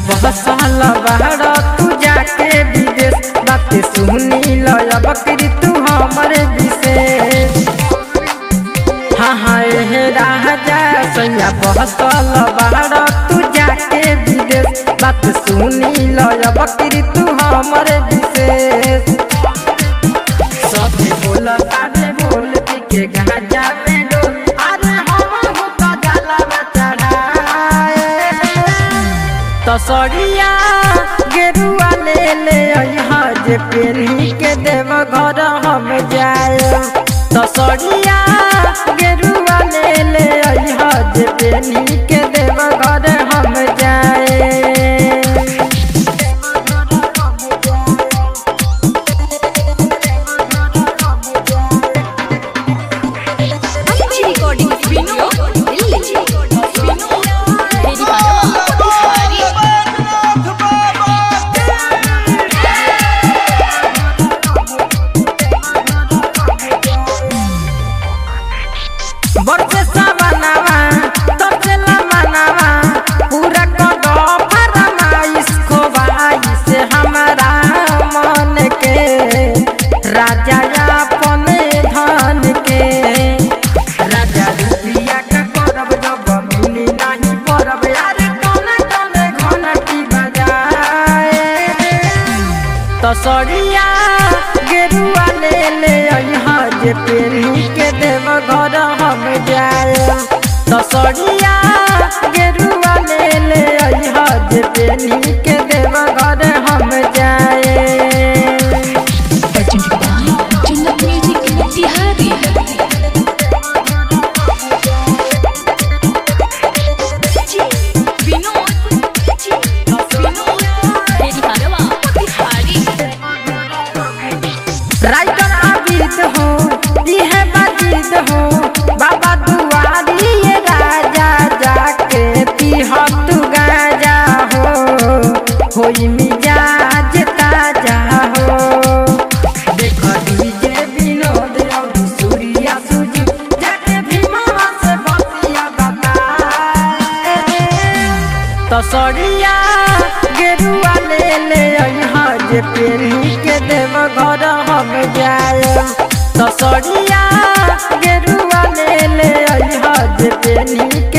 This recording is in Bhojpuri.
बहसल बाहर तू जाके विदेश बात सुनी लय बकरी तू हमरे विशेष हाँ हाँ हे राजा सैया बहसल बाहर तू जाके विदेश बात सुनी लय बकरी तू हमरे विशेष सभी बोल तारे बोल के गाजा में डोल अरे हम हो तो जाला में चढ़ाए तसरिया गेरुआ ले ले अइहा जे पेनी के देव घर हम जाए तसरिया गेरुआ ले ले अइहा जे पेनी के देव घर हम जाए अच्छी रिकॉर्डिंग विनो दिल्ली विनो मेरी बात सारी बरसे सावनावा तबसे लमनावा पूरा कदो फरमाइश खोवाई से हमारा मन के राजा अपन धन के राजा रुपिया का करब जब मिली नहीं परब यार कौन कौन घंटी बजाए तसरिया गेरुआ ले ले अइहा जे पेनी के देव घर हम जाए तसरिया गेरुआ ले ले अइहा जे पेनी के देव घर हम जाए जन्नत म्यूजिक बिहारी विनोद विनोद मेरी बात बिहारी राइटर आबिद हो यह बाजिद हो बाबा दुआरी ये राजा जाके पीह तू गाजा हो होई मिजाज ताजा हो देख डीजे विनोद और सूर्या सुजी जाके भीमा से बतिया बताए तसरिया गेरुआ ले ले अइहा जे पेनी के देव घर हम जाए तसरिया गेरुआ ले ले अइहा जे पेनी के